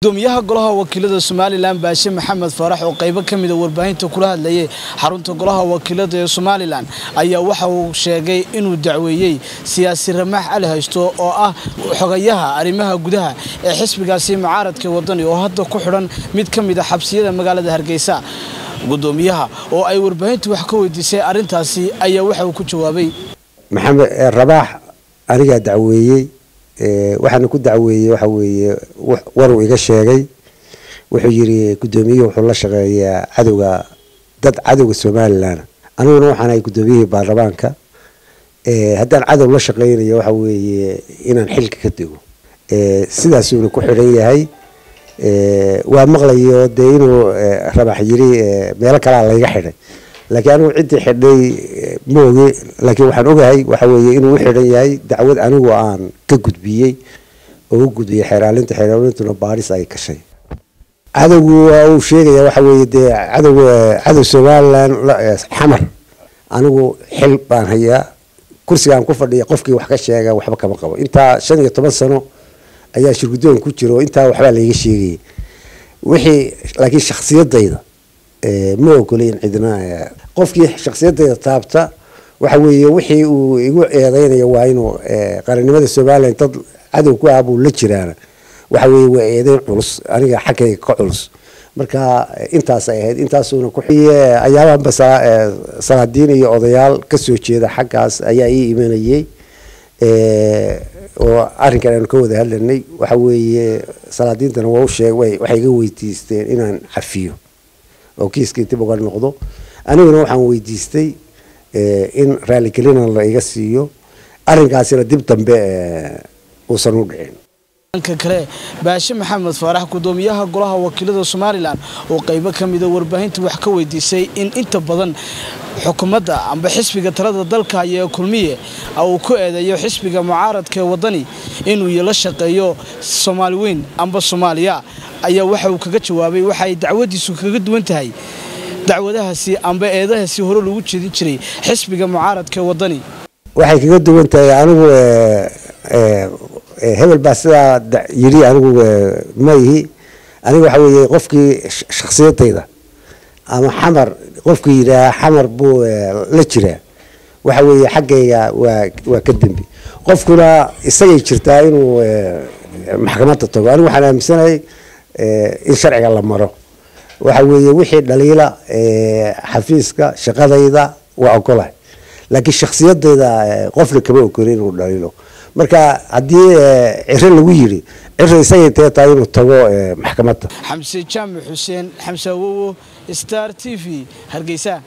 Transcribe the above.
gudoomiyaha golaha wakiilada somalilan baashe maxamed faarax oo qaybo ka mida warbaahinta kula hadlayay xarunta golaha wakiilada ee somalilan ayaa waxa uu sheegay inuu dacweeyey siyaasi ramaax cali haysto oo ah xogayaha arrimaha gudaha ee xisbigaasi mucaaradka wadani oo hadda ku xidhan mid ka mid a xabsiyada magaalada hargeysa gudoomiyaha oo ay warbaahintu wax ka weydiisay arrintaasi ayaa waxa uu ku jawaabay maxamed rabaax anigaa dacweeyey waxaana ku dacweeyey waxa weeye waruu iga sheegay wuxuu yidhi gudoomiyuhu wuxuu la shaqeeyaa cadowga dad cadowga somalilan aniguna waxaan ahay gudoomiyihii baarlamaanka haddaan cadow la shaqeynayo waxa weeye inaan xilka ka dego sidaasuuna ku xidhan yahay waa maqlayo dee inuu rabax yiri meelo kalea layga xidhay laakiin anigu ciddii xidhay ma ogi laakiin waxaan ogahay waxa weeye inuu u xidhan yahay dacwad anigu aan ka gudbiyey oo u gudbiyey xeeraalinta xeeraalintuna baadhis ay gashay cadowgu waa uu sheegaya waxa weeye dee cadow cadow somalilan xamar anigu xil baan hayaa kursigaan ku fadhiya qofkii wax ka sheega waxba kama qabo intaa shan iyo toban sano ayaa shirgudoon ku jiro intaa waxbaa layga sheegayay wixii laakiin shaksiyadayda ma ogolay in cidna qofkii shaksiyadayda taabta waxa weeye wixii uu igu eedeynayo waa inuu qarannimada somalilan dad cadow ku ah buu la jiraana waxa weeye waa eedeyn culus aniga xaggayga ka culus marka intaas ay ahayd intaasuuna ku ayaabanba salaadiin iyo odayaal kasoo jeeda xaggaas ayaa ii imanayey oo arrinkan aanu ka wada hadlanay waxa weeye salaadiintana waa u sheeg waxay iga weydiisteen inaan cafiyo oo kiiskii dib uga noqdo aniguna waxaan weydiistay in raaligelina la iga siiyo arrinkaasina dib dambe uusan u dhicin dhanka kale baashe maxamed faarax gudoomiyaha golaha wakiilada somalilan oo qaybo ka mida warbaahinta wax ka weydiisay in inta badan xukuumadda amba xisbiga talada dalka haya ee kulmiye uu ku eedeeyo xisbiga mucaaradka ee wadani inuu la shaqeeyo soomaali weyn amba soomaaliya ayaa waxa uu kaga jawaabay waxa ay dacwadiisu kaga duwan tahay dacwadahaasi amba eedahaasi hore lagu jeedin jiray xisbiga mucaaradka ee wadani waxay kaga duwan tahay anigu hebel baa sidaa yiri anigu ma ihi aniga waxa weeye qofkii shaksiyadayda ama xamar qofkii yidhaaha xamar buu la jiraa waxa weeye xaggayga waa waa ka dembi qofkuna isagay jirtaa inuu maxkamadda tago anigu waxaan aaminsanahay in sharciga la maro waxa weeye wixii dhaliila xafiiska shaqadayda waa ogolahay laakiin shaksiyadayda qofna kama ogoli inuu dhaliilo marka haddii ciro lagu yiri ciro isagay tee tahay inuu tago maxkamadda xamse jaamac xuseen xamse awowo star t v hargeysa